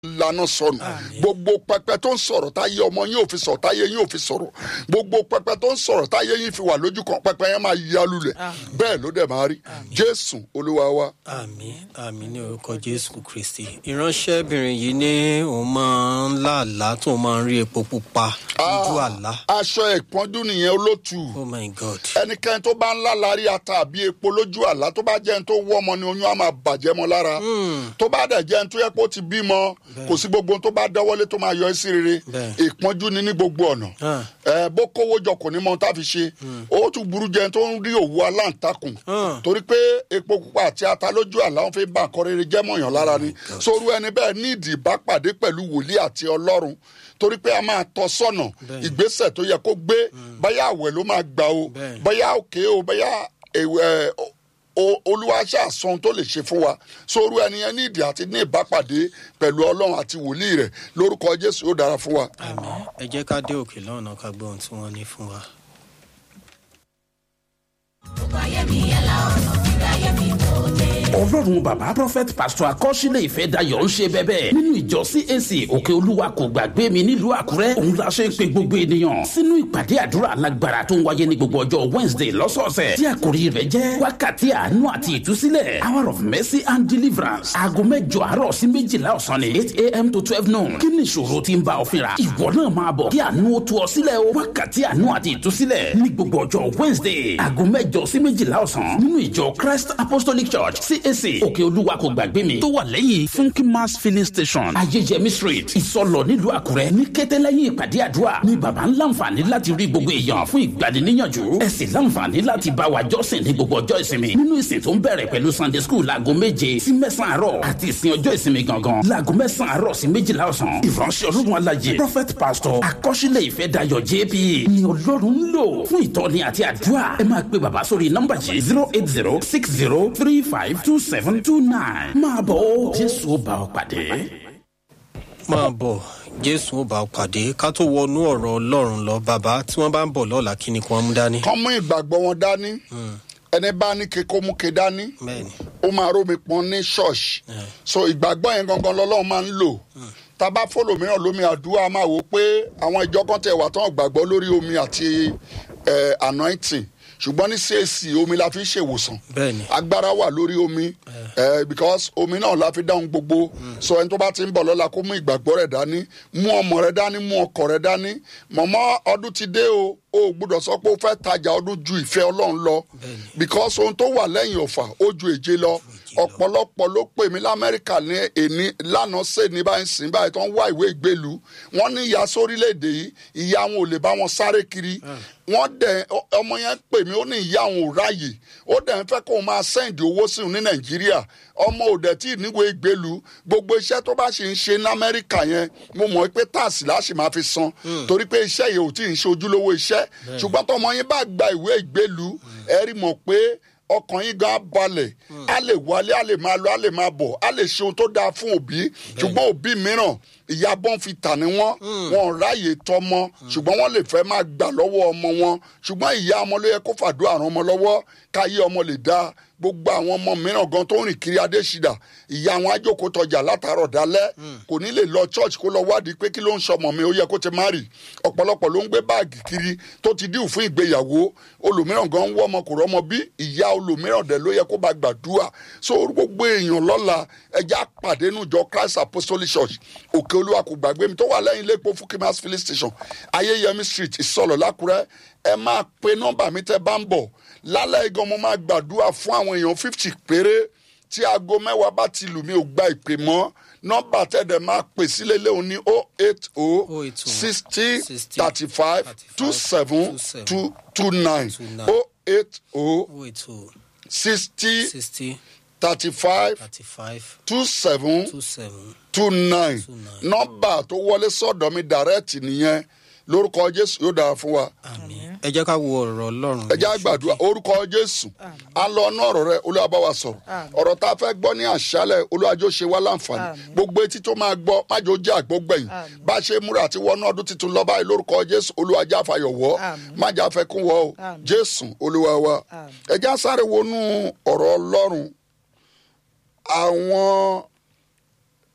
lana sọnù gbogbo pẹpẹ tó ń sọ̀rọ̀ táyé ọmọ yín ò fi sọ̀rọ̀ táyé yín ò fi sọ̀rọ̀ gbogbo pẹpẹ tó ń sọ̀rọ̀ táyé yín fi wà lójú kan pẹpẹ yẹn máa yá lulẹ̀ bẹ́ẹ̀ ló dẹ̀ máa rí jésù olúwa wa. àmì àmì ní orúkọ jésù kristi ìránṣẹ́bìnrin yìí ní òun máa ń láàlá tó máa ń rí epo pupa lójú àlá aṣọ ìpọ́njú nìyẹn olótù oh my god ẹnikẹ́ni tó bá ń lálarí ata àbí epo lójú àlá tó bá jẹ́ ẹni tó wọ́ ọmọ ni oyún á máa bàjẹ́ mọ́ lára tó bá dẹ̀ jẹ́ ẹni tó yẹ kó ti bímọ kò sí gbogbo ohun tó bá dẹ́wọ́lé tó máa yọ ẹ́ sí rere Bẹ́ẹ̀. ìpọ́njú ni ní gbogbo ọ̀nà Ah. ẹ bó kówó jọ kò ní mọ ohun tá a fi ṣe ó tún burú jẹ́ ẹni tó ń rí òwú aláǹtakùn Ah. torí pé epo pupa àti ata lójú àlá wọn fi bá nǹkan rere jẹ́ mọ̀yàn lára ni sóru ẹni bẹ́ẹ̀ ní ìdí ìbápàdé pẹ̀lú wòlíì àti ọlọ́run torí pé a máa tọ́ sọ́nà Bẹ́ẹ̀. ìgbésẹ̀ tó yẹ kó gbé báyà àwẹ̀ ló máa gbà o Bẹ́ẹ̀. báyà òkè o báyà ẹ o- olúwa ṣàṣọ tó lè ṣe fún wa sóru ẹni yẹn ní ìdí àti ní ìbápàdé pẹ̀lú ọlọ́run àti wòlíì rẹ̀ lórúkọ jésù yóò dára fún wa. àmì ẹ jẹ́ ká dé òkè lọ́nà ká gbọ́ ohun tí wọ́n ní fún wa. ọlọ́run bàbá prophet pastor akọ́sílẹ̀ ìfẹ́ dayọ̀ ń ṣe bẹ́bẹ́ nínú ìjọ cac òkè olúwa kò gbàgbé mi nílùú àkúrẹ́ òun la ṣe ń pe gbogbo ènìyàn sínú ìpàdé àdúrà alágbára tó ń wáyé ní gbogbo ọjọ́ wednesday lọ́sọ̀ọ̀sẹ̀ tí àkòrí rẹ̀ jẹ́ wákàtí àánú àti ìtúsílẹ̀ hour of mercy and deliverance aago mẹ́jọ àárọ̀ sí méjìlá ọ̀sán ni eight a.m. to twelve noon kí ni ìṣòro tí ń bá ọ fínra ìwọ náà máa bọ̀ kí àánú ó tú ọ sílẹ̀ o wákàtí àánú àti ìtúsílẹ̀ ní gbogbo ọjọ́ wednesday aago mẹ́jọ sí méjìlá ọ̀sán nínú ìjọ christ apostolic church cac òkè olúwa kò gbàgbé mi tó wà lẹ́yìn funky mass filling station ayéyẹmí street ìsọlọ nílùú àkúrẹ́ ní kété lẹ́yìn ìpàdé àdúrà ní baba ń láǹfààní láti rí gbogbo èèyàn fún ìgbaniníyànjú ẹ sì láǹfààní láti bá wa jọ́sìn ní gbogbo ọjọ́ ìsinmi nínú ìsìn tó ń bẹ̀rẹ̀ pẹ̀lú sunday school láago méje sí mẹ́sàn-án àárọ̀ àti ìsìn ọjọ́ ìsinmi gangan láago mẹ́sàn-án àárọ̀ sí méjìlá ọ̀sán ìránṣẹ́ ọlọ́run alájẹ prophet pastor akọ́ṣílẹ̀ ìfẹ́ dayọ̀ jp ni ọlọ́run ń lò fún ìtọ́ni àti àdúrà ẹ máa pe bàbá sórí nọ́mbà yìí zero eight zero six zero three five two seven two nine máa bọ̀ ó jésù ó bá ọ pàdé. máa bọ̀ jésù ó bá ọ pàdé ká tó wọnú ọ̀rọ̀ ọlọ́run lọ bàbá tí wọ́n bá ń bọ̀ lọ́la kí ni kí wọ́n mú dání. kán mú ìgbàgbọ́ wọn dání ẹni bá ní ke kó mú ke dání bẹ́ẹ̀ni ó máa rómi pọn ní ṣọ́ọ̀ṣì so ìgbàgbọ́ yẹn gangan lọ́lọ́run máa ń lò tábà fọlọ mìíràn lómi àdúrà máa wò ó pé àwọn ìjọ kan tẹ̀ wà tán gbàgbọ́ lórí omi àti eh, anointing ṣùgbọ́n ní cac omi la fi ń ṣèwòsàn bẹ́ẹ̀ni agbára wà lórí omi eh, because omi náà la fi dáhùn gbogbo so ẹni tó bá ti ń bọ̀ lọ́la kó mú ìgbàgbọ́ rẹ̀ dání mú ọmọ rẹ̀ dání mú ọkọ̀ rẹ̀ dání mọ̀mọ́ ọdún ti dé o o gbọ́dọ̀ sọ pé o fẹ́ tajà ọdún ju ìfẹ́ ọlọ́run lọ because ohun tó wà lẹ́yìn ọ̀fà ó ju èje lọ ọ̀pọ̀lọpọ̀ ló pè mí lamẹ́ríkà ní èní lánàá ṣe ní báyìí sìn báyìí tó ń wá ìwé ìgbélu wọ́n ní ìyá sórílẹ̀-èdè yìí ìyá wọn ò lè bá wọn sáré kiri wọ́n dẹ̀ ọ- ọmọ yẹn pè mí ó ní ìyá wọn ò ráàyè ó dẹ̀ ń fẹ́ kó o máa sẹ́ǹdì owó sí òun ní nàìjíríà ọmọ ò dẹ̀ tí ì níwèé ìgbélu gbogbo iṣẹ́ tó bá ṣe ń ṣe ní amẹ́ríkà yẹn mo mọ̀ pé táàsì láṣì máa fi san torí pé iṣẹ́ yìí ò tí ì ń ṣe ojúlówó iṣẹ́ ṣùgbọ́n tọmọ yín bá gba ìwé ìgbélu ẹ rí mọ̀ pé ọkàn yín gan balẹ̀ a lè wálé a lè máa lọ a lè máa bọ̀ a lè ṣe ohun tó dáa fún òbí ṣùgbọ́n òbí mìíràn ìyá bọ́n fi tà ní wọ́n wọn ò ráàyè tọmọ ṣùgbọ́n wọ́n lè fẹ́ máa gbà lọ́wọ́ ọmọ wọn ṣùgbọ́n ìyá ọmọ ló yẹ kó fàdúrà ràn ọmọ lọ́wọ́ káyé ọmọ lè dáa gbogbo àwọn ọmọ mìíràn gan tó ń rìn kiri adésìdà ìyá àwọn ajókòó tọjà látàárọ̀ dálẹ́ kò ní lè lọ church kó lọ wádìí pé kí ló ń sọmọ mi ó yẹ kó ti má rì ọ̀pọ̀lọpọ̀ ló ń gbé báàgì kiri tó ti díù fún ìgbéyàwó olùmíràn gan ń wọ́ ọmọ kò rọ́mọ bí ìyá olùmíràn dẹ̀ ló yẹ kó bá gbàdúrà so gbogbo èèyàn lọ́la ẹja pàdé nùjọ christ apostolic church òkè olúwa kò gbàgbé mi tó wà lẹ́yìn ilé epo fukimas filling station ayéyẹmí street ìsọlọ̀ lákùrẹ́ ẹ máa pe nọ́mbà mi tẹ́ bá ń bọ̀ lálẹ́ igan mo máa gbàdúrà fún àwọn èèyàn fifty péré tí aago mẹ́wàá bá ti lù mí ò gba ìpè mọ́ nọ́mbà tẹ̀dẹ̀ máa pè sílé léwu ní o eight o 080 sixty 60 thirty five two seven two two nine o eight o owó ètò sixty sixty thirty five thirty five two seven two seven two nine nọ́mbà tó wọlé sọ́dọ̀ mi direct nìyẹn lórúkọ jésù yóò dára fún wa àmì ẹ jẹ́ ká wo ọ̀rọ̀ ọlọ́run ẹ jẹ́ àgbàdua orúkọ jésù a lọ ọ̀nà ọ̀rọ̀ rẹ olúwa bá wa sọ̀rọ̀ ọ̀rọ̀ tá a fẹ́ gbọ́ ní àṣálẹ̀ olúwàjò ṣe wá láǹfààní gbogbo etí tó máa gbọ́ májò jẹ́ àgbógbẹ̀yìn bá a ṣe múra àti wọnú ọdún tuntun lọ báyìí lórúkọ jésù olúwàjà àfàyọ̀ wọ́ májà fẹ́ kún wọ́ o jésù olúwa wa ẹ jẹ́ àsáré wọnú ọ̀rọ̀ ọlọ́run àwọn